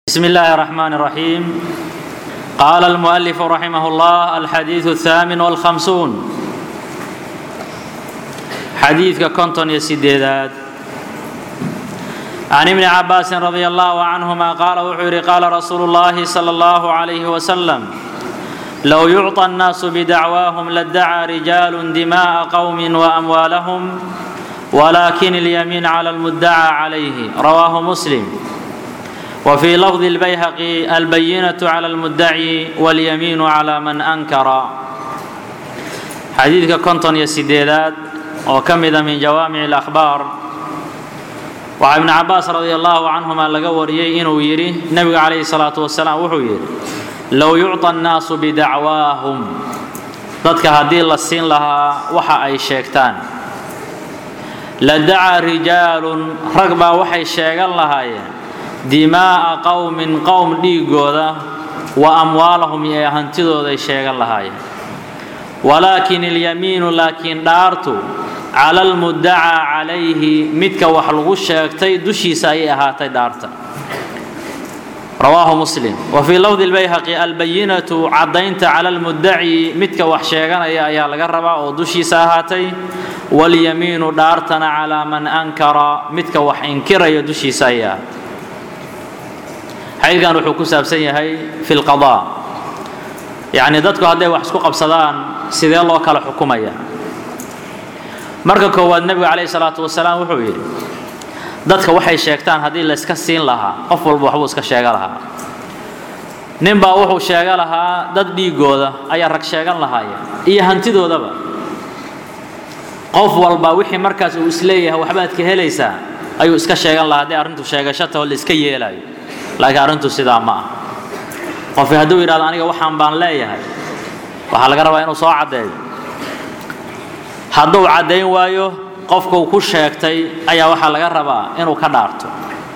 بسم الله الرحمن الرحيم قال المؤلف رحمه الله الحديث الثامن والخمسون حديث كنتون يسيدات عن ابن عباس رضي الله عنهما قال وحوري قال رسول الله صلى الله عليه وسلم لو يعطى الناس بدعواهم لادعى رجال دماء قوم واموالهم ولكن اليمين على المدعى عليه رواه مسلم وفي لفظ البيهقي البينة على المدعي واليمين على من أنكر حديث كنتون يسيدات وكمد من جوامع الأخبار وعن ابن عباس رضي الله عنهما لقى وريي إنه يري النبي عليه الصلاة والسلام وحو يري لو يعطى الناس بدعواهم dadka haddii la siin lahaa waxa ay sheegtaan la dacaa rijaalun rag baa waxay sheegan lahaayeen dimaa'a qowmin qowm dhiigooda wa amwaalahum iyo hantidooday sheegan lahaayeen walaakin ilyamiinu laakiin dhaartu cala almuddacaa calayhi midka wax lagu sheegtay dushiisa ayay ahaatay dhaarta rawaahu muslim wa fii lafdi lbayhaqi albayinatu caddaynta cala almuddaci midka wax sheeganaya ayaa laga rabaa oo dushiisa ahaatay walyamiinu dhaartana calaa man ankara midka wax inkiraya dushiisa ayay ahaatay xadiidkan wuxuu ku saabsan yahay fi lqadaa yacni dadku hadday wax isku qabsadaan sidee loo kala xukumaya marka koowaad nebigu calayhi salaatu wasalaam wuxuu yidhi dadka waxay sheegtaan haddii layska siin lahaa qof walba waxbuu iska sheega lahaa ninbaa wuxuu sheega lahaa dad dhiigooda ayaa rag sheegan lahaaya iyo hantidoodaba qof walba wixii markaas uu isleeyahay waxbaad ka helaysaa ayuu iska sheegan lahaa haddii arrintu sheegashata oo la iska yeelaayo laakiin arrintu sidaa ma ah qofki hadduu yidhahdo aniga waxaan baan leeyahay waxaa laga rabaa inuu soo caddeeyo hadduu caddayn waayo qofkuu ku sheegtay ayaa waxaa laga rabaa inuu ka dhaarto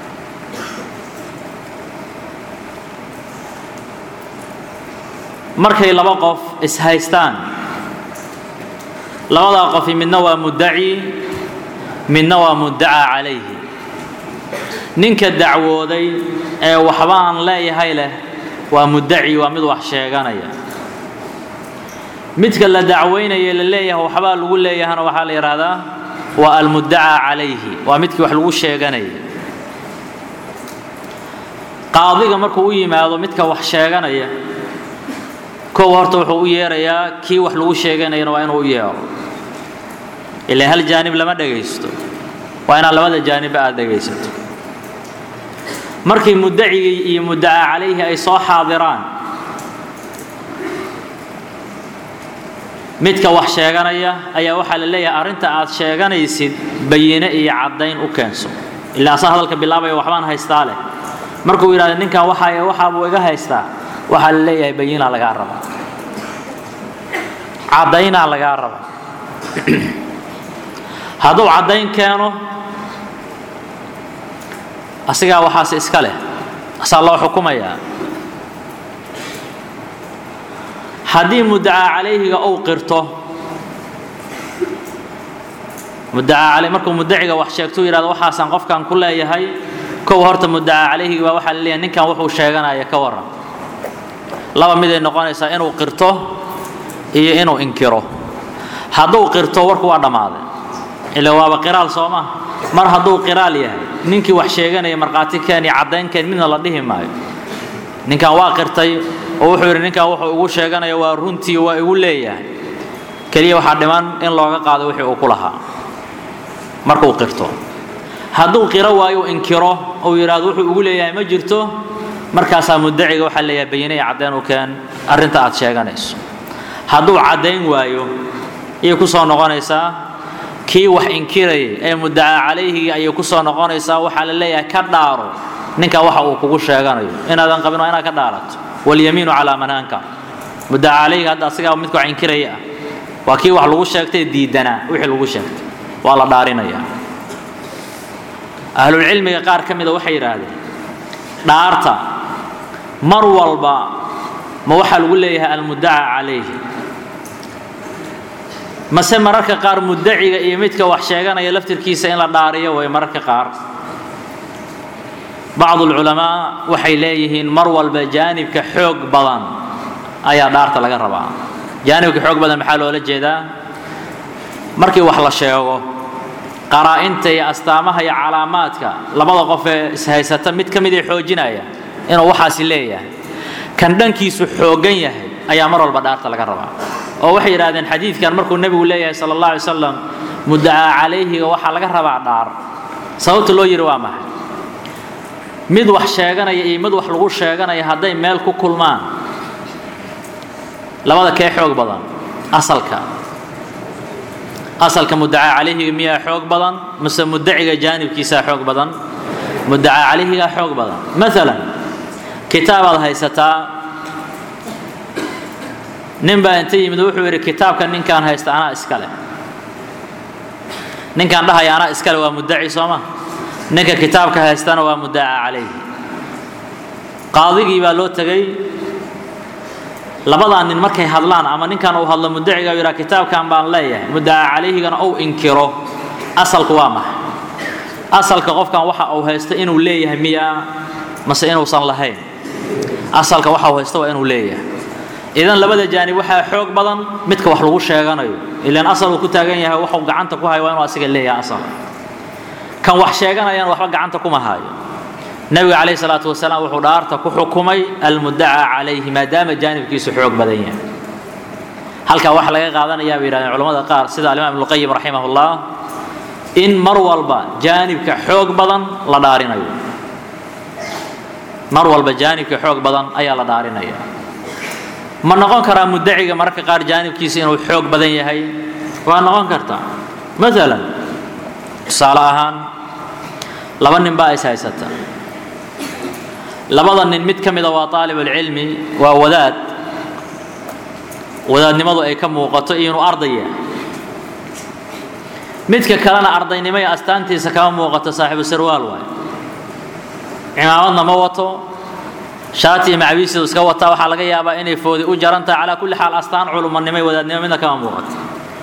markay laba qof ishaystaan labadaa qofi midna waa muddaci midna waa muddacaa calayhi ninka dacwooday ee waxba aan leeyahay leh waa muddaci waa mid wax sheeganaya midka la dacweynaye la leeyahay waxbaa lagu leeyahana waxaa la yidhaahdaa waa almuddacaa calayhi waa midkii wax lagu sheeganaya qaadiga markuu u yimaado midka wax sheeganaya kow horta wuxuu u yeerayaa kii wax lagu sheeganayana waa inuu u yeero ilaa hal jaanib lama dhagaysto waa inaad labada jaanibba aada dhagaysato markii muddacigii iyo muddacaa calayhi ay soo xaadiraan midka wax sheeganaya ayaa waxaa la leeyahay arrinta aad sheeganaysid bayine iyo caddayn u keenso ilaa asaa hadalka bilaabaya waxbaan haystaa leh markuu yidhahdo ninkan waxaa waxaabuu iga haystaa waxaa la leeyahay bayinaa lagaa rabaa caddaynaa lagaa rabaa hadduu caddayn keeno asigaa waxaas iska leh asaa loo xukumayaa haddii muddacaa calayhiga uu qirto muddacaa caley markuu muddaciga wax sheegtuu yidhahdo waxaasaan qofkan ku leeyahay kow horta muddacaa calayhiga baa waxaa la leeyahay ninkan wuxuu sheeganaya ka warran laba miday noqonaysaa inuu qirto iyo inuu inkiro hadduu qirto warku waa dhammaaday ila waaba qiraal soo ma mar hadduu qiraal yahay ninkii wax sheeganaya markhaati keen iyo caddayn keen midna la dhihi maayo ninkan waa qirtay oo wuxuu yidhi ninkan wuxuu igu sheeganaya waa runtii waa igu leeyahay keliya waxaa dhiman in looga qaado wixii uu ku lahaa markuu qirto hadduu qiro waayo inkiro uu yidhaahdo wuxuu igu leeyahay ma jirto markaasaa muddaciga waxaa leeyahay bayine iyo caddayn u keen arrinta aad sheeganayso hadduu caddayn waayo ayay ku soo noqonaysaa kii wax inkirayay ee muddacaa calayhigii ayay ku soo noqonaysaa waxaa la leeyahay ka dhaaro ninka waxa uu kugu sheeganayo inaadan qabin waa inaad ka dhaarato walyamiinu calaa man ankar muddacaa calayhiga hadda asigaa midka wax inkiraya ah waa kii wax lagu sheegtay diidanaa wixii lagu sheegtay waa la dhaarinayaa ahlulcilmiga qaar ka mida waxay yidhaahdeen dhaarta mar walba ma waxaa lagu leeyahay almuddacaa calayhi mase mararka qaar muddaciga iyo midka wax sheeganaya laftirkiisa in la dhaariyo way mararka qaar bacdu alculamaa waxay leeyihiin mar walba jaanibka xoog badan ayaa dhaarta laga rabaa jaanibka xoog badan maxaa loola jeedaa markii wax la sheego qaraa-inta iyo astaamaha iyo calaamaadka labada qof ee ishaysata mid ka mid ee xoojinaya inuu waxaasi leeyahay kan dhankiisu xooggan yahay ayaa mar walba dhaarta laga rabaa oo waxay yidhahdeen xadiidkan markuu nebigu leeyahay sala allah alay slam muddacaa calayhiga waxaa laga rabaa dhaar sababta loo yidhi waa maxay mid wax sheeganaya iyo mid wax lagu sheeganaya hadday meel ku kulmaan labada kee xoog badan asalka asalka muddacaa calayhiga miyaa xoog badan mise muddaciga jaanibkiisaa xoog badan muddacaa calayhigaa xoog badan maalan kitaabaad haysataa nin baa inta yimid wuxuu yidhi kitaabka ninkaan haysta anaa iskale ninkaan dhahaya anaa iskale waa muddaci sooma ninka kitaabka haystana waa muddacaa calayhi qaadigii baa loo tegey labadaa nin markay hadlaan ama ninkan uu hadlo muddaciga yidhaa kitaabkan baan leeyahay muddacaa calayhigana uu inkiro asalku waa maxay asalka qofkan waxa uu haysto inuu leeyahay miyaa mase inuusan lahayn asalka waxa uu haysto waa inuu leeyahay idan labada jaanib waxaa xoog badan midka wax lagu sheeganayo ilaan asal uu ku taagan yahay waxuu gacanta ku hayo waa inuu asiga leeyahay asal kan wax sheeganayana waxba gacanta kuma hayo nebiga calayhi salaatu wasalaam wuxuu dhaarta ku xukumay almuddacaa calayhi maadaama jaanibkiisu xoog badan yahay halkaa waxaa laga qaadanayaa bay yidhahdeen culamada qaar sida alimaam ibnuqayim raximahullah in mar walba jaanibka xoog badan la dhaarinayo mar walba jaanibka xoog badan ayaa la dhaarinaya ma noqon karaa muddaciga mararka qaar jaanibkiisa inuu xoog badan yahay waa noqon kartaa maalan tusaale ahaan laba nin baa is haysata labada nin mid ka mida waa aalibulcilmi waa wadaad wadaadnimadu ay ka muuqato iyo inuu arday yahay midka kalena ardaynimo iyo astaantiisa kama muuqato saaxiibu sarwaal waay cimaamadna ma wato shaati iyo macawiisidu iska wataa waxaa laga yaabaa inay foodi u jaran tahay calaa kulli xaal astaan culumanimo iyo wadaadnimo midna kama muuqato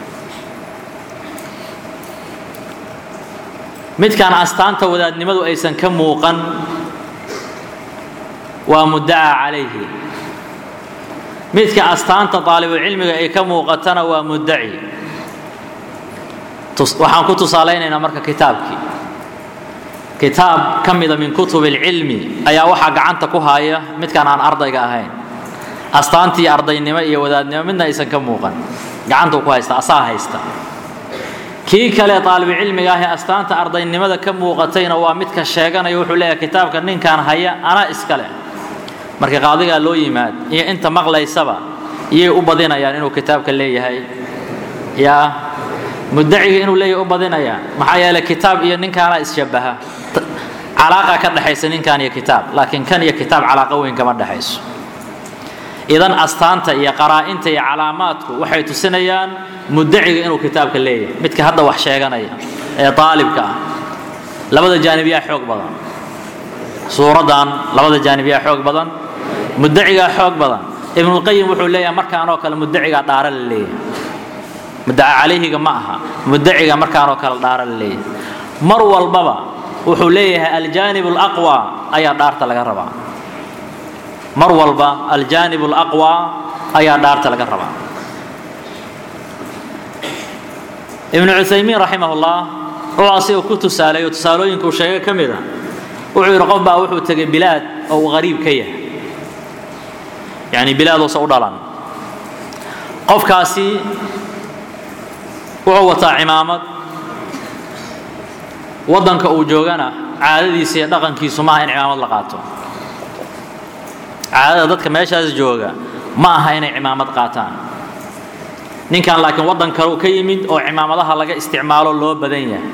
midkaan astaanta wadaadnimadu aysan ka muuqan waa muddacaa calayhi midka astaanta daalibucilmiga ay ka muuqatana waa muddaci waxaan ku tusaalaynaynaa marka kitaabkii kitaab ka mida min kutub alcilmi ayaa waxaa gacanta ku haya midkaan aan ardayga ahayn astaantii ardaynimo iyo wadaadnimo midna aysan ka muuqan gacantuu ku haysta asaa haysta kii kale aalibcilmiga ah ee astaanta ardaynimada ka muuqatayna waa midka sheeganaya wuxuu leeyahay kitaabka ninkaan haya anaa iskale marka qaadigaa loo yimaad iyo inta maqlaysaba iyay u badinayaan inuu kitaabka leeyahay yaa muddaciga inuu leeyahay u badinayaan maxaa yeelay kitaab iyo ninkaana isshabaha calaaqa ka dhexaysa ninkan iyo kitaab laakiin kan iyo kitaab calaaqa weyn kama dhexayso idan astaanta iyo qaraa-inta iyo calaamaadku waxay tusinayaan muddaciga inuu kitaabka leeyahay midka hadda wax sheeganaya ee aalibka ah labada jaanib yaa xoog badan suuraddan labada jaanib yaa xoog badan muddacigaa xoog badan ibnulqayim wuxuu leeyahay markaanoo kale muddacigaa dhaara la leeyahay muddaca calayhiga ma aha muddaciga markaanoo kale dhaara la leeyahay mar walbaba wuxuu leeyahay aljaanib alaqwa ayaa dhaarta laga rabaa mar walba aljaanib alaqwa ayaa dhaarta laga rabaa ibnu cuthaymiin raximahullah wuxuu asiga ku tusaaleeyo tusaalooyinkuu sheegay ka mid a wuxuu yidhi qof baa wuxuu tegay bilaad oo uu qariib ka yahay yacni bilaaduusa u dhalan qofkaasi wuxuu wataa cimaamad waddanka uu joogana caadadiisa iyo dhaqankiisu maaha in cimaamad la qaato caadada dadka meeshaas jooga ma aha inay cimaamad qaataan ninkan laakiin waddan kale uu ka yimid oo cimaamadaha laga isticmaalo loo badan yahay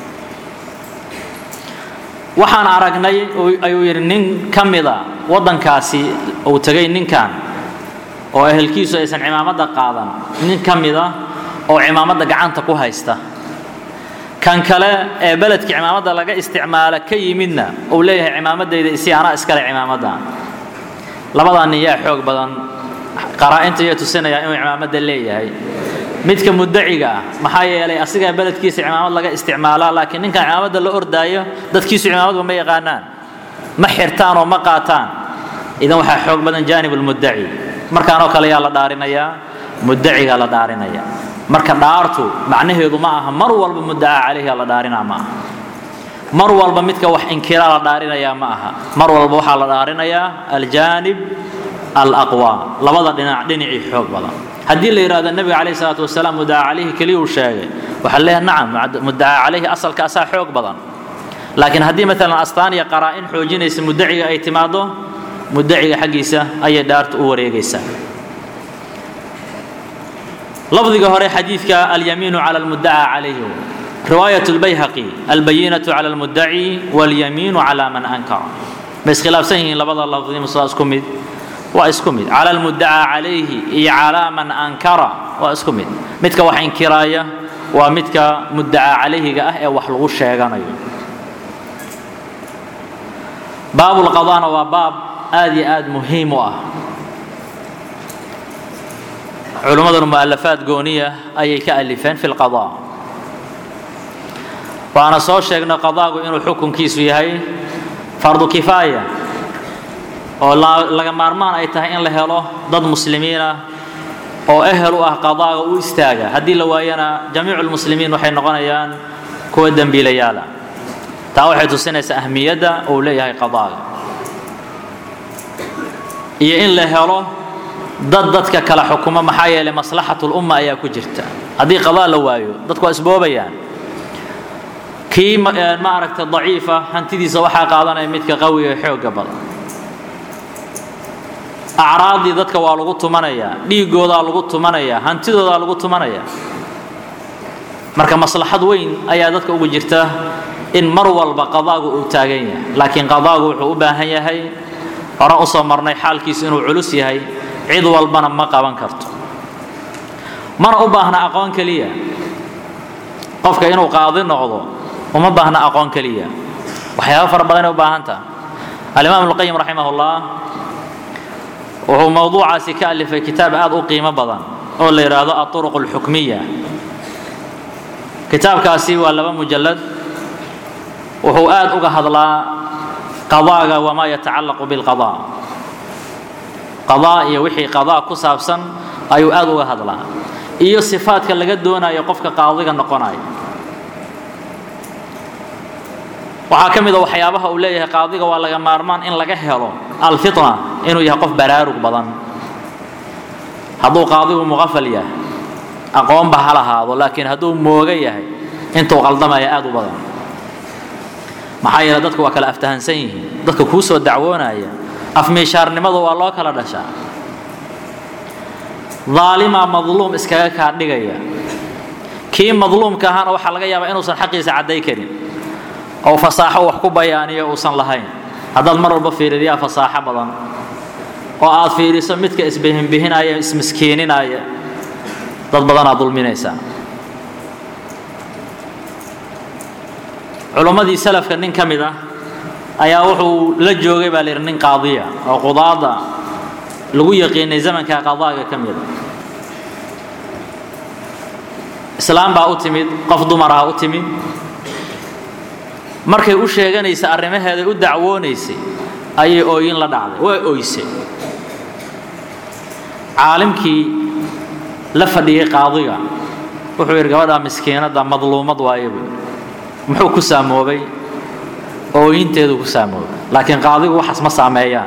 waxaan aragnay ayuu yidhi nin ka mida waddankaasi uu tegay ninkan oo ehelkiisu aysan cimaamadda qaadan nin ka mida oo cimaamadda gacanta ku haysta kan kale ee beledka cimaamadda laga isticmaala ka yimidna uu leeyahay cimaamadayda isi anaa iskale cimaamadda labadaa nin yaa xoog badan qaraa-inta iyo tusinaya inuu cimaamadda leeyahay midka muddaciga ah maxaa yeelay asigaa beledkiisa cimaamad laga isticmaalaa laakiin ninkan cimaamadda la ordaayo dadkiisu cimaamadba ma yaqaanaan ma xirtaan oo ma qaataan idan waxaa xoog badan jaanib lmuddaci markaanoo kale yaa la dhaarinayaa muddacigaa la dhaarinaya marka dhaartu macnaheedu ma aha mar walba muddaca calayhiga la dhaarinaa ma aha mar walba midka wax inkiraa la dhaarinayaa ma aha mar walba waxaa la dhaarinayaa aljaanib alaqwa labada dhinac dhinacii xoog badan haddii la yidhahdo nebiga calayhi salaatu wasalaam muddaca calayhi keliya uu sheegay waxaa leeyahay nacam muddaca calayhi asalka asaa xoog badan laakiin haddii maalan astaan iyo qaraa-in xoojinaysa muddaciga ay timaado muddaciga xaggiisa ayay dhaartu u wareegaysaa lafdiga hore xadiidka alyamiinu cala almuddaca calayhi riwaayat lbayhaqi albayinatu cala almuddaci walyamiinu cala man ankara ma iskhilaafsan yihiin labada lafdi musaa isku mid waa isku mid cala almuddaca calayhi iyo calaa man ankara waa isku mid midka wax inkiraaya waa midka muddaca calayhiga ah ee wax lagu sheeganayo baabulqadaana waa baab aad iyo aad muhiim u ah culimmaduna mu'alafaad gooniya ayay ka alifeen fi lqadaa waana soo sheegnay qadaagu inuu xukunkiisu yahay fardu kifaaya oo laga maarmaan ay tahay in la helo dad muslimiinah oo ehel u ah qadaaga u istaaga haddii la waayana jamiicu lmuslimiin waxay noqonayaan kuwa dembiilayaala taa waxay tusinaysaa ahmiyadda uu leeyahay qadaaga iyo in la helo dad dadka kala xukumo maxaa yeelay maslaxatulumma ayaa ku jirta haddii qadaa la waayo dadku waa isboobayaan kii ma aragta daciifa hantidiisa waxaa qaadanaya midka qawiga ee xoogga badan acraaddii dadka waa lagu tumanayaa dhiigoodaa lagu tumanayaa hantidoodaa lagu tumanayaa marka maslaxad weyn ayaa dadka ugu jirta in mar walba qadaagu uu taagan yahay laakiin qadaagu wuxuu u baahan yahay horan usoo marnay xaalkiisu inuu culus yahay cid walbana ma qaban karto mana u baahna aqoon keliya qofka inuu qaadi noqdo uma baahna aqoon keliya waxyaaba fara badanay u baahan taha alimaam ibnuqayim raximah ullah wuxuu mowduucaasi ka alifay kitaab aad u qiimo badan oo la yidhaahdo aطuruq اlxukmiya kitaabkaasi waa laba mujallad wuxuu aad uga hadlaa qadaaga wamaa yatacallaqu bilqadaa qadaa iyo wixii qadaa ku saabsan ayuu aad uga hadlaa iyo sifaadka laga doonayo qofka qaadiga noqonayo waxaa ka mid a waxyaabaha uu leeyahay qaadiga waa laga maarmaan in laga helo alfitna inuu yahay qof baraarug badan hadduu qaadigu muqafal yahay aqoonba ha lahaado laakiin hadduu mooga yahay intuu qaldamaya aad u badan maxaa yeele dadku waa kala aftahansan yihiin dadka kuu soo dacwoonaya afmiishaarnimadu waa loo kala dhashaa daalimaa madluum iskaga kaa dhigaya kii madluumka ahaana waxaa laga yaabaa inuusan xaqiisa cadday karin oo fasaaxo wax ku bayaaniyo uusan lahayn haddaad mar walba fiiridiyaa fasaaxo badan oo aad fiiriso midka isbihinbihinaya ismiskiininaya dad badanaad dulminaysaa culummadii salafka nin ka mid ah ayaa wuxuu la joogay baa layidhi nin qaadiya oo qudaada lagu yaqiinay zamanka qadaaga ka mida islaam baa u timid qof dumaraha u timid markay u sheeganaysa arrimaheeday u dacwoonaysay ayay ooyin la dhacday waa oysay caalimkii la fadhiyey qaadiga wuxuu yidhi gabadhaa miskiinadda madluumad waaye buu muxuu ku saamoobay ooyinteedu ku saamoobay laakiin qaadigu waxaas ma saameeyaan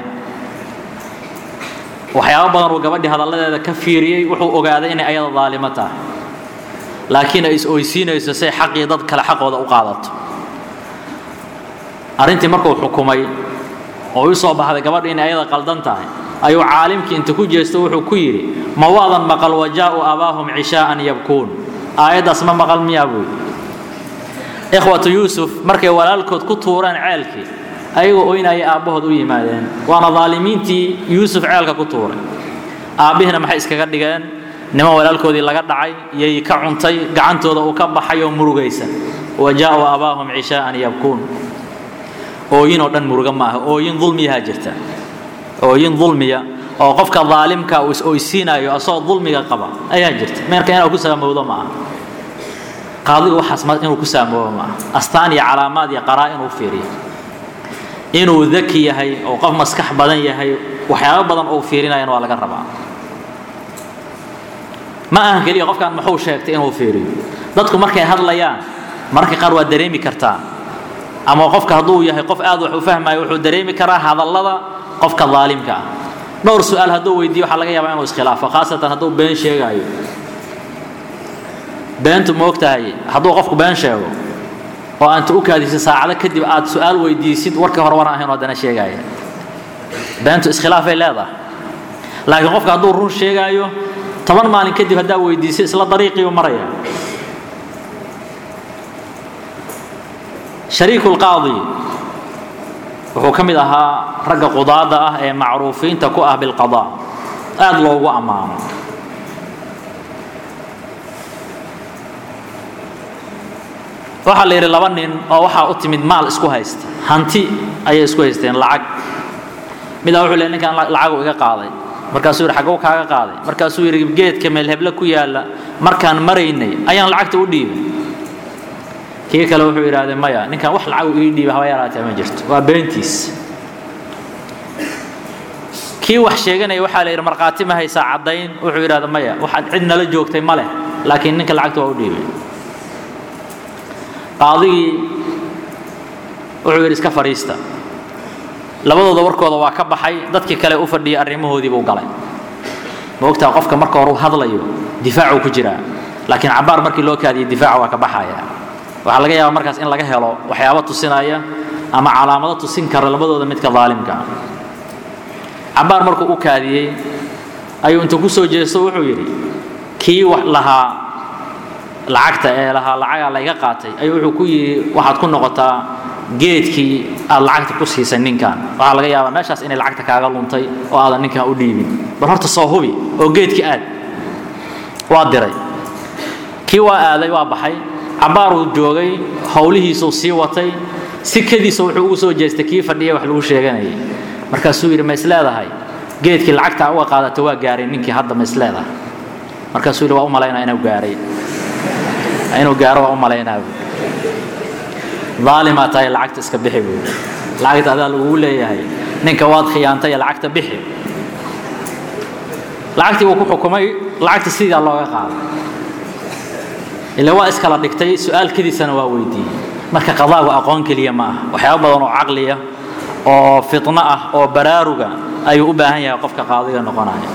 waxyaabo badan uu gabadhii hadalladeeda ka fiiriyey wuxuu ogaaday inay ayada daalimo tahay laakiin ay is oysiinayso say xaqii dad kale xaqooda u qaadato arrintii markuu xukumay oo u soo baxday gabadha inay ayada qaldan tahay ayuu caalimkii inta ku jeesto wuxuu ku yidhi ma waadan maqal wajaa'u abaahum cishaa'an yabkuun aayaddaas ma maqal miyaa buu yidhi ikhwatu yuusuf markay walaalkood ku tuureen ceelkii ayagoo oynaya aabbahood u yimaadeen waana daalimiintii yuusuf ceelka ku tuuray aabbihina maxay iskaga dhigeen niman walaalkoodii laga dhacay iyay ka cuntay gacantooda uu ka baxay oo murugaysan wajaa'u abaahum cishaa'an yabkuun ooyin oo dhan muruga maaha ooyin dulmiyaha jirta ooyin dulmiya oo qofka daalimka uu is-oysiinayo asagoo dulmiga qaba ayaa jirta meerka inaa ku saamowdo ma aha qaadiga waxaas inuu ku saamoobo ma aha astaan iyo calaamaad iyo qaraa inuu fiiriyo inuu daki yahay oo qof maskax badan yahay waxyaabo badan uu fiirinayana waa laga rabaa ma ahan keliya qofkan muxuu sheegtay inuu fiiriyo dadku markay hadlayaan mararka qaar waa dareemi kartaa ama qofka hadduu yahay qof aad wax u fahmayo wuxuu dareemi karaa hadallada qofka daalimka ah dhowr su-aal hadduu weydiiyo waxaa laga yaabaa inuu iskhilaafo khaasatan hadduu been sheegaayo beentu ma og tahay hadduu qofku been sheego oo aanta u kaadiso saacado kadib aad su-aal weydiisid warkii hore waran ahayn oo haddana sheegaya beentu iskhilaafay leedahay laakiin qofka hadduu run sheegaayo toban maalin kadib haddaa weydiiso isla dariiqiiu maraya shariiku lqaadi wuxuu ka mid ahaa ragga qudaada ah ee macruufiinta ku ah bilqada aad loogu ammaano waxaa la yidhi laba nin oo waxaa u timid maal isku haysta hanti ayay isku haysteen lacag midaa wuxuu leey ninkan lacagu iga qaaday markaasuu yidhi xagguu kaaga qaaday markaasuu yidhi geedka meelheble ku yaalla markaan maraynay ayaan lacagta u dhiibay kii kale wuxuu yidhahdee maya ninkan wax lacagu ii dhiiba haba yaraatee ma jirto waa beentiis kii wax sheeganaya waxaa la yidhi markhaati ma haysaa caddayn wuxuu yidhahda maya waxaad cid nala joogtay ma leh laakiin ninka lacagta waa u dhiibay qaadigii wuxuu yidhi iska fadhiista labadooda warkooda waa ka baxay dadkii kale u fadhiyay arrimahoodii buu galay ma ogtaa qofka marka hore uu hadlayo difaacuu ku jiraa laakiin cabaar markii loo kaadiyay difaaca waa ka baxaya waxaa laga yaabaa markaas in laga helo waxyaabo tusinaya ama calaamado tusin kara labadooda midka daalimka ah cabaar markuu u kaadiyey ayuu intuu ku soo jeesto wuxuu yidhi kii wax lahaa lacagta ee lahaa lacagaa layga qaatay ayuu wuxuu ku yidhi waxaad ku noqotaa geedkii aad lacagta ku siisay ninkan waxaa laga yaabaa meeshaas inay lacagta kaaga luntay oo aadan ninkan u dhiibin bal horta soo hubi oo geedkii aad waa diray kii waa aaday waa baxay cabaaruu joogay howlihiisuu sii watay sikadiisa wuxuu ugu soo jeestay kii fadhiya wax lagu sheeganayay markaasuu yidhi ma is leedahay geedkii lacagta uga qaadata waa gaaray ninkii hadda ma is leedahay markaasuu yidhi waa u malaynaa inuu gaaray inuu gaaro waa u malaynaa daalimaa tahay lacagta iska bixi buu lacagta adaa lagugu leeyahay ninka waad khiyaantay lacagta bixi lacagtii buu ku xukumay lacagta sidaa looga qaaday ila waa iskala dhigtay su-aalkadiisana waa weydiiyey marka qadaagu aqoon keliya ma aha waxyaabo badan oo caqliya oo fitno ah oo baraaruga ayuu u baahan yahay qofka qaadiga noqonaya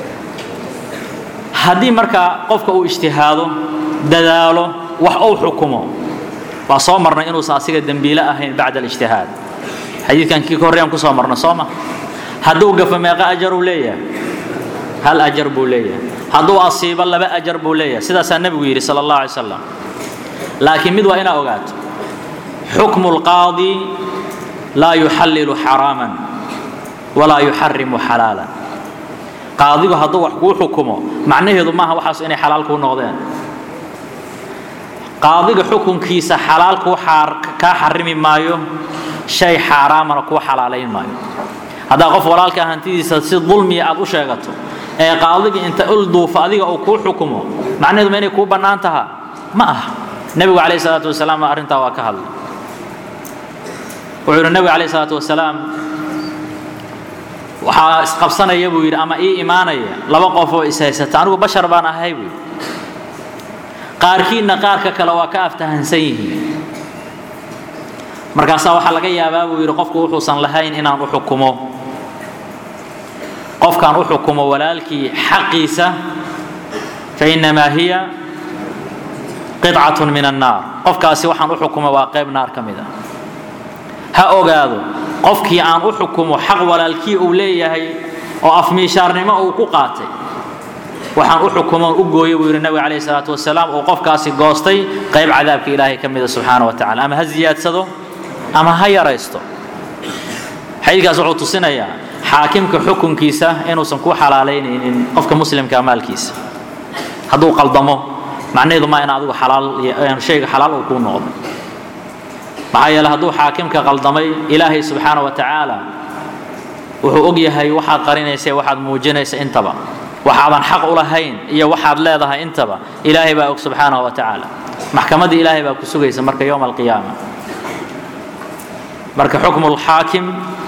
haddii marka qofka uu ijtihaado dadaalo wax uu xukumo waa soo marnay inuusan asiga dembiile ahayn bacda alijtihaad xadiidkan kii ka horreeyaan kusoo marnay soo ma hadduu gafo meeqa ajaruu leeyahay hal ajar buu leeyahay hadduu asiibo laba ajar buu leeyahay sidaasaa nebigu yidhi sala allah alay slam laakiin mid waa inaa ogaato xukmu lqaadi laa yuxallilu xaraaman walaa yuxarimu xalaalan qaadigu hadduu wax kuu xukumo macnaheedu maaha waxaas inay xalaal kuu noqdeen qaadiga xukunkiisa xalaal kuu kaa xarimi maayo shay xaaraamana kuu xalaalayn maayo haddaa qof walaalka hantidiisa si dulmiya aad u sheegato ee qaadigii inta ulduufa adiga uu kuu xukumo macnaheedu ma inay kuu bannaan taha ma aha nebigu calayhi salaatu wasalaam arrintaa waa ka hadlay wuxuu yidhi nebigu calayhi salaatu wasalaam waxaa isqabsanaya buu yidhi ama ii imaanaya laba qof oo is haysata anigu bashar baan ahay buu qaarkiinna qaarka kale waa ka aftahansan yihiin markaasaa waxaa laga yaabaa buu yidhi qofku wuxuusan lahayn inaan u xukumo qofkaan u xukumo walaalkii xaqiisa fainamaa hiya qidcatun min annaar qofkaasi waxaan u xukumo waa qayb naar ka mid a ha ogaado qofkii aan u xukumo xaq walaalkii uu leeyahay oo afmiishaarnimo uu ku qaatay waxaan u xukumoon u gooyay buu yidhi nabiga calayhi salaatu wasalaam uu qofkaasi goostay qayb cadaabka ilaahay ka mida subxaana wa tacala ama ha ziyaadsado ama ha yaraysto xadiidkaas wuxuu tusinayaa xaakimka xukunkiisa inuusan ku xalaalaynaynin qofka muslimka maalkiisa hadduu qaldamo macnaheedu maa in adigu xalaal shayga xalaal uu kuu noqdo maxaa yeele hadduu xaakimka qaldamay ilaahay subxaana wa tacaala wuxuu og yahay waxaad qarinaysa waxaad muujinaysa intaba waxaadan xaq u lahayn iyo waxaad leedahay intaba ilaahay baa og subxaanahu wa tacaala maxkamaddii ilaahay baa ku sugaysa marka yowma alqiyaama marka xukmulxaakim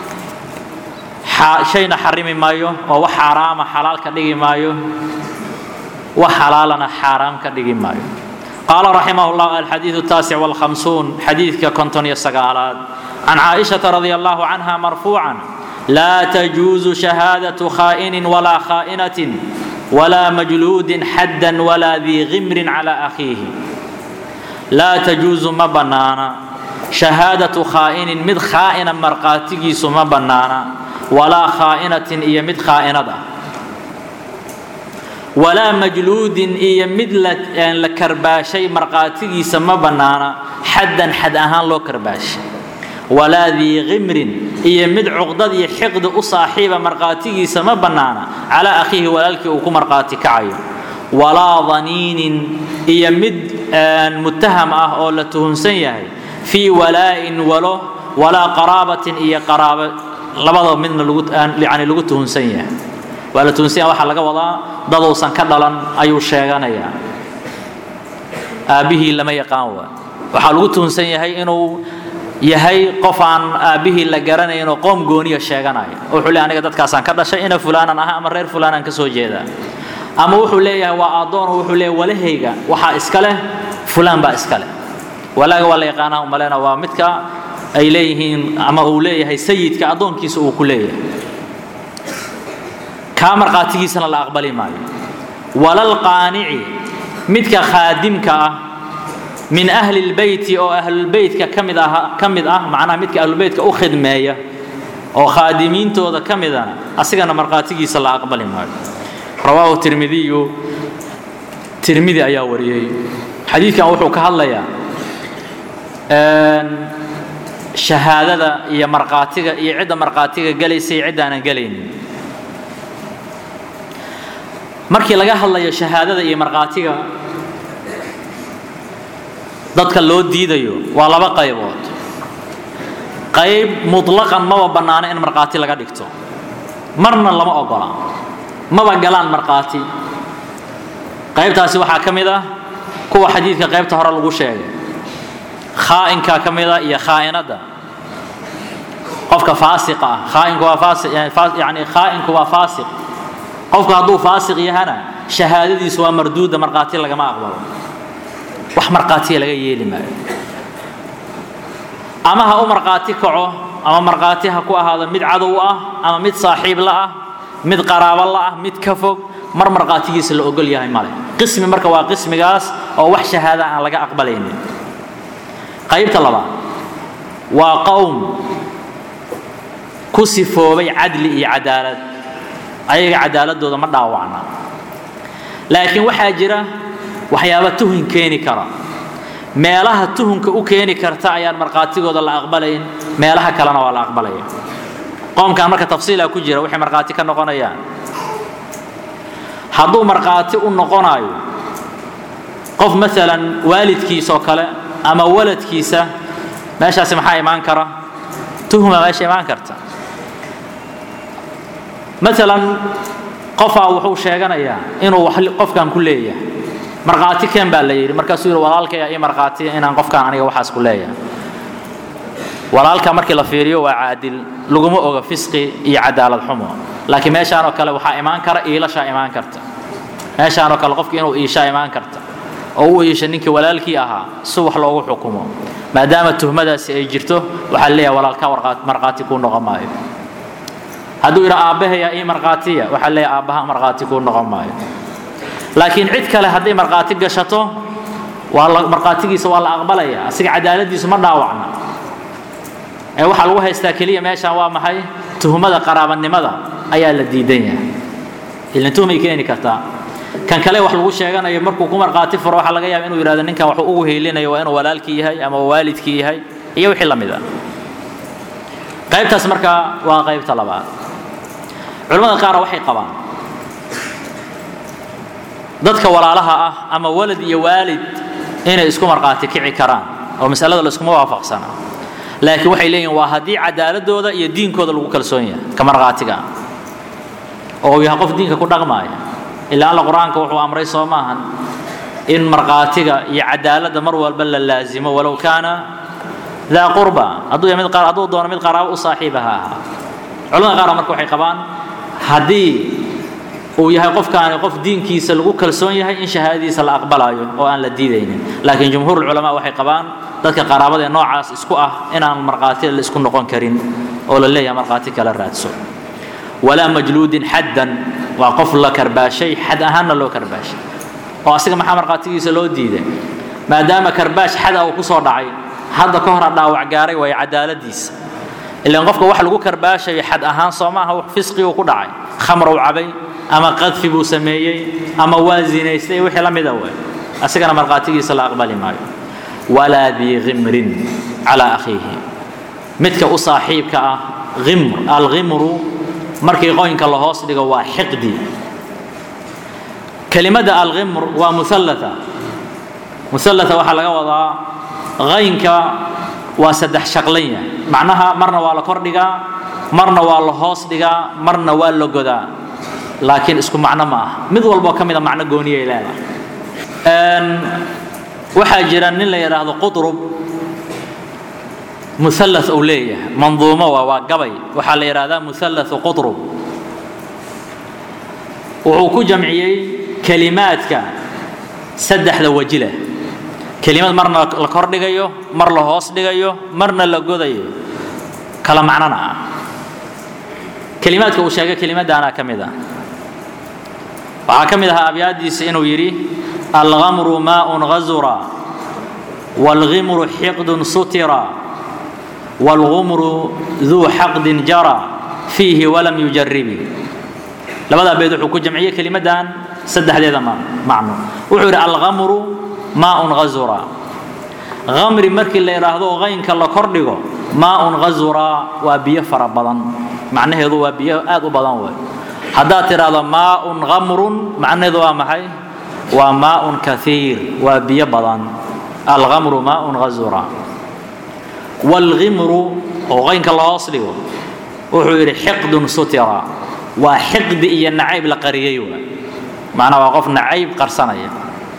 shayna xarimi maayo oo wax xaaraama xalaal ka dhigi maayo wax xalaalana xaaraam ka dhigi maayo قال رحمه الله الحديث التاسع والخمسون حديث كنتون يسقالات عن عائشة رضي الله عنها مرفوعا لا تجوز شهادة خائن ولا خائنة ولا مجلود حدا ولا ذي غمر على أخيه لا تجوز ما بنانا شهادة خائن مد خائنا مرقاتي ما بنانا ولا خائنة إيا مد خائنة walaa majluudin iyo mid la karbaashay markhaatigiisa ma bannaana xaddan xad ahaan loo karbaashay walaa dii khimrin iyo mid cuqdad iyo xiqdi u saaxiiba markhaatigiisa ma bannaana calaa akhiihi walaalkii uu ku markhaati kacayo walaa daniinin iyo mid mutaham ah oo la tuhunsan yahay fii walaa'in walo walaa qaraabatin iyo qaraabo labadaba midna yani lagu tuhunsan yahay waa la tuhunsan yahay waxaa laga wadaa daduusan ka dhalan ayuu sheeganayaa aabbihii lama yaqaan waa waxaa lagu tuhunsan yahay inuu yahay qof aan aabbihii la garanayn oo qoom gooniya sheeganaya wuxuu leeyahay aniga dadkaasaan ka dhashay ina fulaanan aha ama reer fulaanaan ka soo jeedaa ama wuxuu leeyahay waa addoon oo wuxuu leeyahay walahayga waxaa iska leh fulaan baa iska leh walaaga waa la yaqaanaa umalena waa midka ay leeyihiin ama uu leeyahay sayidka addoonkiisa uu ku leeyahay kaa markhaatigiisana la aqbali maayo walalqaanici midka khaadimka ah min ahli lbeyti oo ahlulbeytka ka mid ah ka mid ah macnaha midka ahlulbeytka u khidmeeya oo khaadimiintooda ka midana asigana markhaatigiisa la aqbali maayo rawaahu tirmidiyu tirmidi ayaa wariyey xadiidkan wuxuu ka hadlayaa shahaadada iyo markhaatiga iyo cidda markhaatiga gelaysa iyo ciddaanan gelaynin markii laga hadlayo shahaadada iyo markhaatiga dadka loo diidayo waa laba qaybood qayb mutlaqan maba bannaano in markhaati laga dhigto marna lama ogola maba galaan markhaati qaybtaasi waxaa ka mid ah kuwa xadiidka qaybta hore lagu sheegay khaa'inka ka mid ah iyo khaa'inadda qofka faasiqa ah khaa'inku waa faasiq yani khaa'inku waa faasiq qofku hadduu faasiq yahana shahaadadiisu waa marduuda markhaati lagama aqbalo wax markhaatiya laga yeeli maayo ama ha u markhaati kaco ama markhaati ha ku ahaado mid cadow ah ama mid saaxiib la ah mid qaraabo la ah mid ka fog mar markhaatigiisa la ogol yahay male qismi marka waa qismigaas oo wax shahaada aan laga aqbalaynin qaybta labaad waa qowm ku sifoobay cadli iyo cadaalad ayaga cadaaladooda ma dhaawacna laakiin waxaa jira waxyaaba tuhun keeni kara meelaha tuhunka u keeni karta ayaan markhaatigooda la aqbalayn meelaha kalena waa la aqbalaya qoomkan marka tafsiila ku jira waxay markhaati ka noqonayaan hadduu markhaati u noqonayo qof maalan waalidkiisa oo kale ama waladkiisa meeshaasi maxaa imaan kara tuhuma meesha imaan karta maalan qofaa wuxuu sheeganayaa inuu wax qofkan ku leeyahay markhaati keen baa la yidhi markaasuu yidhi walaalkaya ii markhaatiya inaan qofkaan aniga waxaas ku leeyahay walaalka markii la fiiriyo waa caadil laguma oga fisqi iyo cadaalad xumo laakiin meeshaanoo kale waxaa imaan kara iilashaa imaan karta meeshaanoo kale qofki inuu iishaa imaan karta oo u iisha ninkii walaalkii ahaa si wax loogu xukumo maadaama tuhmadaasi ay jirto waxaa leeyahay walaalka markhaati kuu noqon maayo hadduu yidhi aabbahayaa ii markhaatiya waxaa leeyahay aabbaha markhaati kuu noqon maayo laakiin cid kale hadday markhaati gashato waa la markhaatigiisa waa la aqbalaya asiga cadaaladiisu ma dhaawacna ee waxaa lagu haystaa keliya meeshaan waa maxay tuhmada qaraabanimada ayaa la diidan yahay ilan tuhmay keeni kartaa kan kale wax lagu sheeganayo markuu ku markhaati furo waxaa laga yaaba inuu yidhahdo ninkan waxuu ugu heylinayo waa inuu walaalkii yahay ama waalidkii yahay iyo wixii la mid ah qaybtaas marka waa qaybta labaad culimmada qaar waxay qabaan dadka walaalaha ah ama walad iyo waalid inay isku markhaati kici karaan oo masalada laiskuma waafaqsana laakiin waxay leeyihin waa haddii cadaaladooda iyo diinkooda lagu kalsoon yahay ka markhaatiga ah oo uu yahay qof diinka ku dhaqmaaya ilaa alla qur-aanka wuxuu amray soo maahan in markhaatiga iyo cadaaladda mar walba la laazimo walow kaana daa qurba hadduu yahay mid hadduu doono mid qaraabo u saaxiiba ha ahaa culamada qaar marka waxay qabaan haddii uu yahay qofkaani qof diinkiisa lagu kalsoon yahay in shahaadadiisa la aqbalayo oo aan la diidaynin laakiin jumhuur culamaa waxay qabaan dadka qaraabada ee noocaas isku ah inaan markhaati la isku noqon karin oo la leeyahay markhaati kala raadso walaa majluudin xaddan waa qof la karbaashay xad ahaanna loo karbaashay oo asiga maxaa markhaatigiisa loo diiday maadaama karbaash xada uu ku soo dhacay hadda ka hor a dhaawac gaaray waayo cadaaladiisa ilaan qofka wax lagu karbaashayo xad ahaan soo maaha wax fisqi uu ku dhacay khamrow cabay ama qadfi buu sameeyey ama waa zinaystay wixii la mida way asigana markhaatigiisa la aqbali maayo walaa dii khimrin calaa akhiihi midka u saaxiibka ah imr alghimru markii qoynka la hoos dhigo waa xiqdi kelimada alghimr waa muallata muallata waxaa laga wadaa qaynka waa saddex shaqlan yahay macnaha marna waa la kordhigaa marna waa la hoos dhigaa marna waa la godaa laakiin isku macno ma ah mid walboo ka mida macno gooniyay leedahay waxaa jira nin la yidhaahdo qutrub mualla uu leeyahay manduumo waa waa gabay waxaa la yidhahdaa muallathu qutrub wuxuu ku jamciyey kelimaadka saddexda waji leh kelimad marna la kordhigayo mar la hoos dhigayo marna la godayo kala macnona ah kelimaadka uu sheegay kelimadaana ka mid ah waxaa ka mid ahaa abyaadiisa inuu yidhi algamru maaun gazura wاlghimru xiqdun sutira wاlgumru duu xaqdin jara fiihi walam yujaribi labadaa beed wuxuu ku jamciyey kelimadan saddexdeeda macno wuxuu yidhi algamru maaun gazura gamri markii la yidhaahdo qaynka la kordhigo maaun gazura waa biyo fara badan macnaheedu waa biyo aad u badan wey haddaad tidhaahdo maaun gamrun macnaheedu waa maxay waa maaun kaiir waa biyo badan algamru maaun gazura wاlghimru oo qaynka la hoos dhigo wuxuu yidhi xiqdun sutira waa xiqdi iyo nacayb la qariyey waa macnaa waa qof nacayb qarsanaya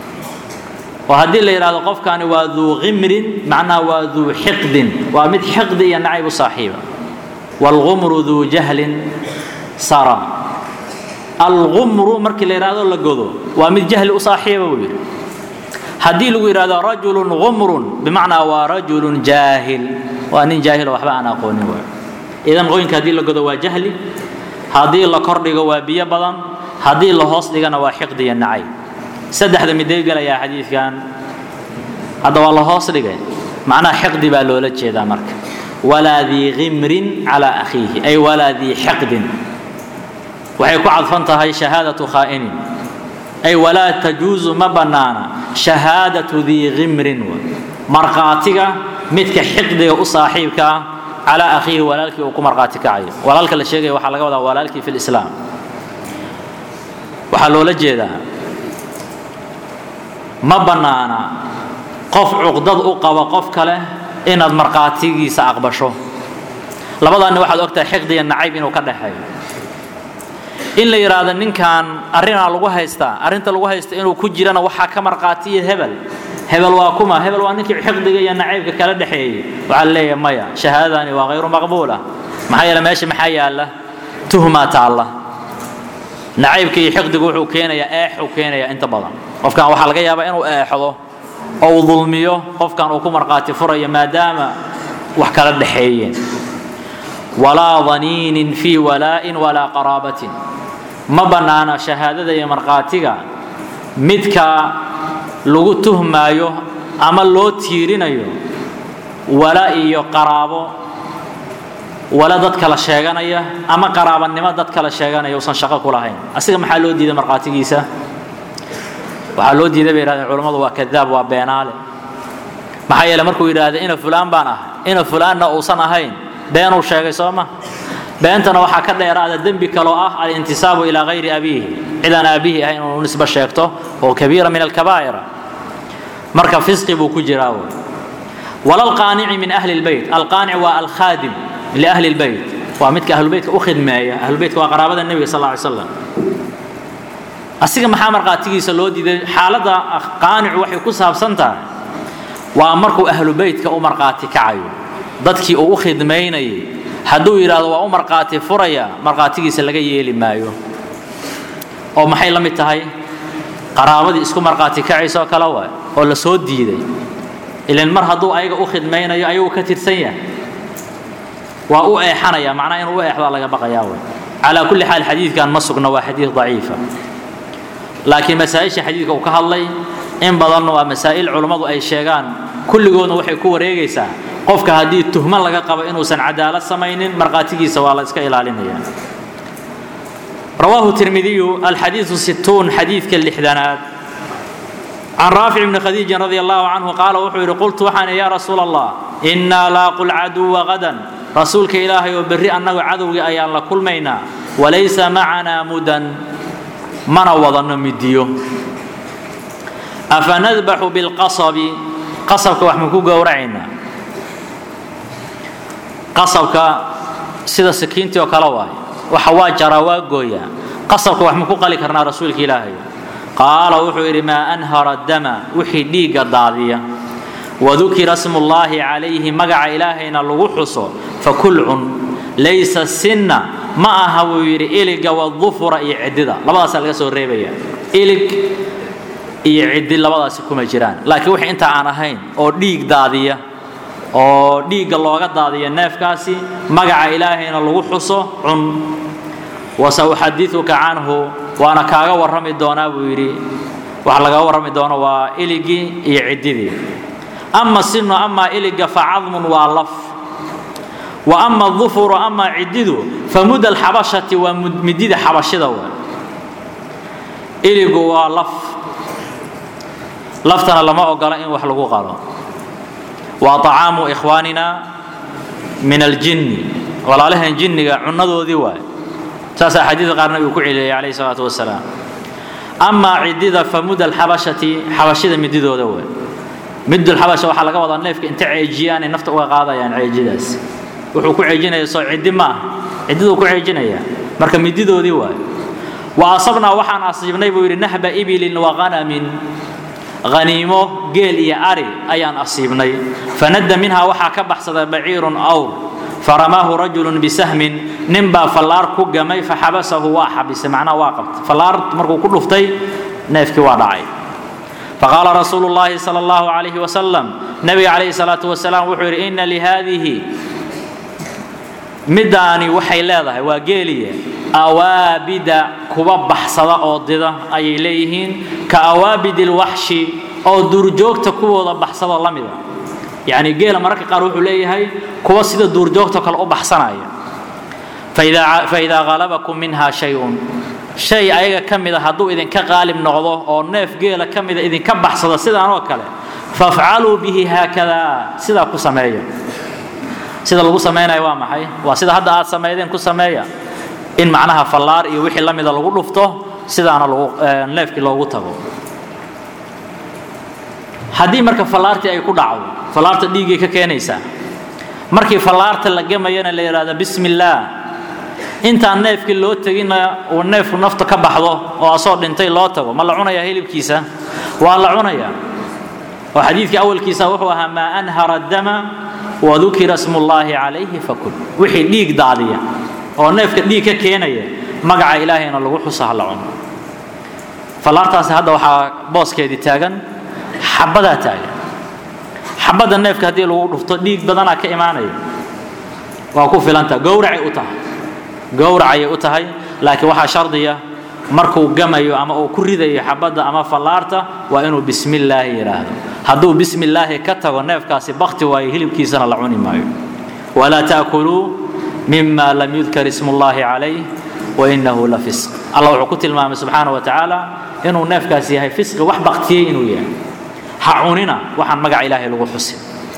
oo haddii la yidhahdo qofkani waa duu khimrin macnaha waa duu xiqdin waa mid xiqdi iyo nacayb u saaxiiba wاlgumru duu jahlin sara algumru markii la yidhahdo la godo waa mid jahli u saaxiiba buu yidhi haddii lagu yidhahdo rajulun gumrun bimacnaa waa rajulun jaahil waa nin jaahilo waxba aan aqoonin waay idan qoyinka haddii la godo waa jahli haddii la kordhigo waa biyo badan haddii la hoos dhigana waa xiqdi iyo nacayb saddexda midee gelayaa xadiidkan hadda waa la hoos dhigay macnaha xiqdi baa loola jeedaa marka walaa dii khimrin calaa akhiihi ay walaa dii xiqdin waxay ku cadfan tahay shahaadatu khaa'inin ay walaa tajuusu ma bannaana shahaadatu dii khimrin markhaatiga midka xiqdiga u saaxiibka ah calaa akhiihi walaalkii uu ku markhaati kacayo walaalka la sheegaya waxaa laga wadaa walaalkii fi lislaam waxaa loola jeedaa ma bannaana qof cuqdad u qaba qof kale inaad markhaatigiisa aqbasho labadaanni waxaad ogtahay xiqdiga nacayb inuu ka dhexeeyo in la yidhaahdo ninkan arrinaa lagu haystaa arrinta lagu haysta inuu ku jirana waxaa ka markhaatiya hebel hebel waa kuma hebel waa ninkii xiqdiga iyo nacaybka kala dhexeeyey waxaa la leeyahay maya shahaadadani waa hayru maqbuula maxaa yeele meesha maxaa yaalla tuhmaa taalla nacaybka iyo xiqdigu wuxuu keenayaa eexuu keenayaa inta badan qofkan waxaa laga yaabaa inuu eexdo oo uu dulmiyo qofkan uu ku markhaati furayo maadaama wax kala dhexeeyeen walaa daniinin fii walaa'in walaa qaraabatin ma bannaana shahaadada iyo markhaatiga midka lagu tuhmaayo ama loo tiirinayo wala iyo qaraabo wala dad kala sheeganaya ama qaraabanimo dad kala sheeganaya usan shaqo ku lahayn asiga maxaa loo diiday markhaatigiisa waxaa loo diiday bay yidhahdeen culammadu waa kadaab waa beenaale maxaa yeele markuu yidhaahda ina fulaan baan ah ina fulaanna uusan ahayn beenuu sheegay soo ma beentana waxaa ka dheeraada dembi kaloo ah alintisaabu ilaa hayri abiihi cidaan aabbihi ahayn inuu nisbo sheegto oo kabiira min alkabaa'ira marka fisqi buu ku jiraa wey walalqaanici min ahli lbeyt alqaanic waa alkhaadim liahli lbeyt waa midka ahlubeytka u khidmeeya ahlubeytka waa qaraabada nebiga sal ly slam asiga maxaa markhaatigiisa loo diiday xaaladda qaanicu waxay ku saabsan tahay waa markuu ahlubeytka u markhaati kacayo dadkii uu u khidmaynayay hadduu yidhaahdo waa u markhaati furaya markhaatigiisa laga yeeli maayo oo maxay la mid tahay qaraabadii isku markhaati kacaysoo kale waay oo la soo diiday ilan mar hadduu ayaga u khidmaynayo ayagu ka tirsan yahay waa u eexanaya macnaha inuu u eexdaa laga baqayaa way calaa kulli xaal xadiidkan ma sugna waa xadiid daciifa laakiin masaa-isha xadiidka uu ka hadlay in badanna waa masaa'il culummadu ay sheegaan kulligoodna waxay ku wareegaysaa qofka haddii tuhmo laga qabo inuusan cadaalad samaynin markhaatigiisa waa la iska ilaalinaya رواه الترمذي الحديث ستون حديث كاللحدانات عن رافع بن خديج رضي الله عنه قال وحير قلت وحن يا رسول الله إنا لاقوا العدو غدا رسولك إلهي وبري أنه عدو أيان لكل مينا وليس معنا مدى من وضن مديو أفنذبح بالقصب قصبك وحمكو قورعنا قصبك سيدا سكينتي وكالواي waxa waa jaraa waa gooyaa qasabka wax ma ku qali karnaa rasuulka ilaahay qaala wuxuu yidhi maa anhara dama wixii dhiigga daadiya wadukira smullaahi calayhi magaca ilaahayna lagu xuso fakul cun laysa sinna ma aha buu yidhi iliga wadufura iyo ciddida labadaasaa laga soo reebaya ilig iyo ciddi labadaasi kuma jiraan laakiin wixii inta aan ahayn oo dhiig daadiya oo dhiigga looga daadiyo neefkaasi magaca ilaahayna lagu xuso cun wasauxadiuka canhu waana kaaga warrami doonaa buu yidhi waxa lagaga warrami doono waa iligii iyo ciddidii ama sinu amaa iliga facadmun waa laf wa ama dufuru amaa ciddidu famuda alxabashati waa midida xabashida wa iligu waa laf laftana lama ogola in wax lagu qalo waa طacaamu ikhwaanina min aljinni walaalahan jinniga cunadoodii waay saasaa xadiidka qaarna uu ku celiyay calayhi salaatu wasalaam amaa ciddida famuda alxabashati xabashida mididooda waay midulxabasha waxaa laga wadaa neefka inta ceejiyaan ay nafta uga qaadayaan ceejidaas wuxuu ku ceejinaya soo ciddi ma ah ciddiduu ku ceejinaya marka mididoodii waay wa asabnaa waxaan asiibnay buu yidhi nahba ibilin wa qanamin haniimo geel iyo ari ayaan asiibnay fanadda minhaa waxaa ka baxsaday baciirun awr faramaahu rajulun bisahmin ninbaa fallaar ku gamay faxabasahu waa xabisay macnaha waa qabtay fallaar markuu ku dhuftay neefkii waa dhacay faqaala rasuulu llaahi sala allahu calayhi wasalam nebiga calayhi salaatu wasalaam wuxuu yidhi inna lihaadihi middaani waxay leedahay waa geeliye awaabida kuwa baxsada oo dida ayay leeyihiin ka awaabidi lwaxshi oo duurjoogta kuwooda baxsada la mida yacni geela mararka qaar wuxuu leeyahay kuwa sida duurjoogta kale u baxsanaya faidaa halabakum minha shay-un shay ayaga ka mida hadduu idinka qaalib noqdo oo neef geela ka mida idinka baxsada sidaan oo kale fafcaluu bihi haakadaa sidaa ku sameeya sida lagu samaynayo waa maxay waa sida hadda aad samaydeen ku sameeya in macnaha fallaar iyo wixii la mida lagu dhufto sidaana lagu neefkii loogu tago haddii marka fallaartii ay ku dhacdo fallaarta dhiiggay ka keenaysaa markii fallaarta la gemayana la yidhahdo bismi illaah intaan neefkii loo teginna uu neefku nafta ka baxdo oo asoo dhintay loo tago ma la cunayaa hilibkiisa waa la cunayaa oo xadiidkii awalkiisa wuxuu ahaa maa anhara dama wadukira smullaahi calayhi fakul wixii dhiig daadiya oo neefka dhiig ka keenaya magaca ilaahayna lagu xuso ha la cuno fallaartaasi hadda waxaa booskeedii taagan xabbadaa taagan xabadda neefka haddii lagu dhufto dhiig badanaa ka imaanaya waa ku filanta gowracay u tahay gowracayay u tahay laakiin waxaa shardiya markuu gamayo ama uu ku ridayo xabadda ama fallaarta waa inuu bismi illaahi yidhaahdo hadduu bismi illaahi ka tago neefkaasi bakti waayo hilibkiisana la cuni maayo walaa taakuluu mima lam yudkar ismu llaahi calayh wainahu la fisq allah wuxuu ku tilmaamay subxaana wa tacaala inuu neefkaasi yahay fisqi wax baktiyey inuu yahay ha cunina waxaan magaca ilaahay lagu xusin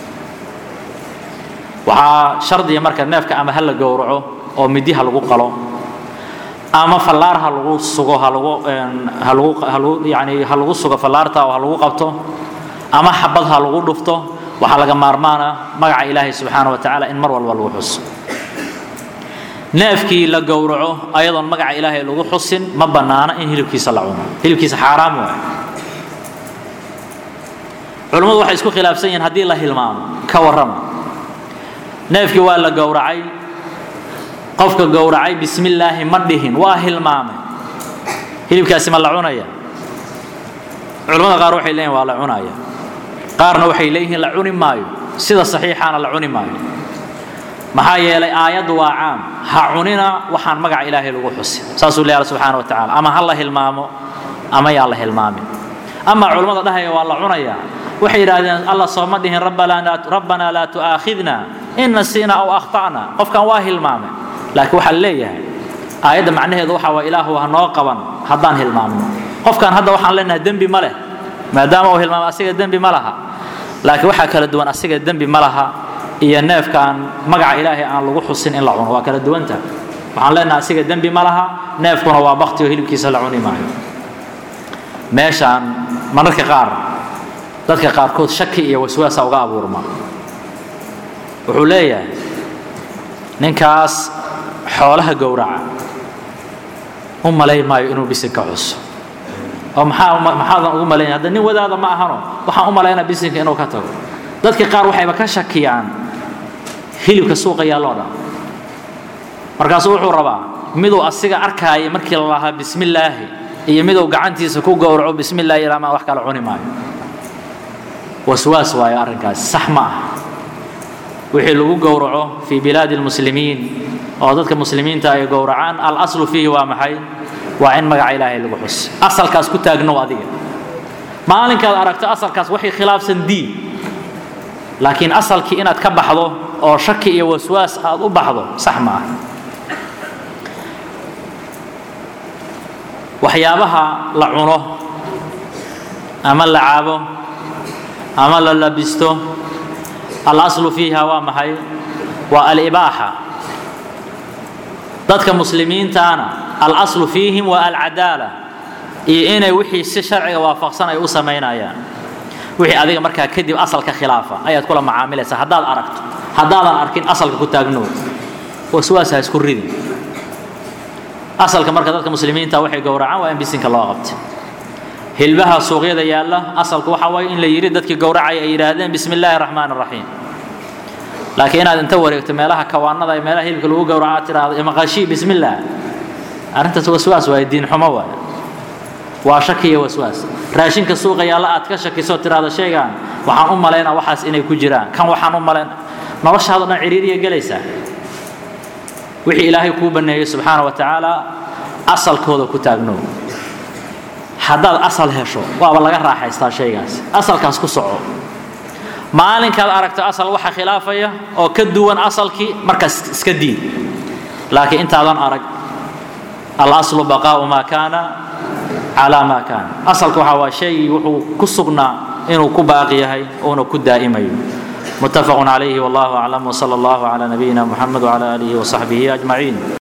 waxaa shardiya marka neefka ama ha la gowraco oo midi ha lagu qalo ama fallaar ha lagu sugo ha lagu ha lagu ha lagu yani ha lagu sugo fallaarta oo ha lagu qabto ama xabad ha lagu dhufto waxaa laga maarmaana magaca ilaahay subxaana wa tacaala in mar walba lagu xuso neefkii la gowraco ayadoon magaca ilaahay lagu xusin ma bannaana in hilibkiisa la cuno hilibkiisa xaaraam waay culummadu waxay isku khilaafsan yihiin haddii la hilmaamo ka warrama neefkii waa la gowracay qofka gowracay bismi illaahi ma dhihin waa hilmaamay hilibkaasi ma la cunaya culamada qaar waxay leeyihin waa la cunaya qaarna waxay leeyihiin la cuni maayo sida saxiixaana la cuni maayo maxaa yeelay aayaddu waa caam ha cunina waxaan magaca ilaahay lagu xusin saasuu leeyahay subxaana wa tacaala ama ha la hilmaamo ama yaa la hilmaamin ama culammada dhahaya waa la cunayaa waxay yidhaahdeen allah sooma dhihin rabbanaa laa tu'aakhidna in nasiina aw akhta'na qofkan waa hilmaamay laakiin waxaa leeyahay aayadda macnaheedu waxa waa ilaahu ha noo qaban haddaan hilmaamno qofkan hadda waxaan leenahay dembi ma leh maadaama uu hilmaamay asiga dembi ma laha laakiin waxaa kala duwan asiga dembi ma laha iyo neefkaan magaca ilaahay aan lagu xusin in la cuno waa kala duwanta waxaan leenahay asiga dembi ma laha neefkuna waa bakti oo hilibkiisa la cuni maayo meeshaan mararka qaar dadka qaarkood shaki iyo waswaasa uga abuurma wuxuu leeyahay ninkaas xoolaha gowraca u malayn maayo inuu bisinka cuso oo maxaa maxaadan ugu malaynaya hadda nin wadaada ma ahano waxaan u malaynaa bisinka inuu ka tago dadka qaar waxayba ka shakiyaan hilibka suuqa yaalloo dhan markaasuu wuxuu rabaa miduu asiga arkaaya markii la lahaa bismillaahi iyo miduu gacantiisa ku gowraco bismillahi ilaamaa wax kala cuni maayo waswaas waayo arrinkaasi sax ma ah wixii lagu gowraco fii bilaadi lmuslimiin oo dadka muslimiinta ay gowracaan alaslu fiihi waa maxay waa in magaca ilaahay lagu xus asalkaas ku taagnow adiga maalinkaad aragto asalkaas waxay khilaafsan diin laakiin asalkii inaad ka baxdo oo shaki iyo waswaas aad u baxdo sax ma ah waxyaabaha la cuno ama la cabo ama la labisto alaslu fiiha waa maxay waa alibaaxa dadka muslimiintaana alaslu fiihim waa alcadaala iyo inay wixii si sharciga waafaqsan ay u samaynayaan wixii adiga markaa kadib asalka khilaafa ayaad kula macaamilaysaa haddaad aragto haddaadan arkin asalka ku taagnow waswaas ha isku ridin asalka marka dadka muslimiinta waxay gowracaan waa in bisinka loo qabta hilbaha suuqyada yaalla asalku waxa waaye in la yidhi dadkii gowracaya ay yidhaahdeen bismi illaahi raxmaan raxiim laakiin inaad inta wareegto meelaha kawaanada ee meelaha hilibka lagu gowraco aad tiraahdo imaqashii bismi illaah arrintaas waswaas waaye diin xumo waaye waa shaki iyo waswaas raashinka suuqa yaalla aad ka shakiso tiraahdo sheegaan waxaan u malaynaa waxaas inay ku jiraan kan waxaan u malayn noloshaado dhan ciriiriya gelaysaa wixii ilaahay kuu baneeyey subxaana wa tacaala asalkooda ku taagnow haddaad asal hesho waaba laga raaxaystaa shaygaas asalkaas ku soco maalinkaad aragto asal waxa khilaafaya oo ka duwan asalkii markaas iska diid laakiin intaadan arag alaslu baqaau maa kaana calaa maa kaana asalka waxa waa shaygii wuxuu ku sugnaa inuu ku baaqi yahay uuna ku daa'imayo متفق عليه والله أعلم وصلى الله على نبينا محمد وعلى آله وصحبه أجمعين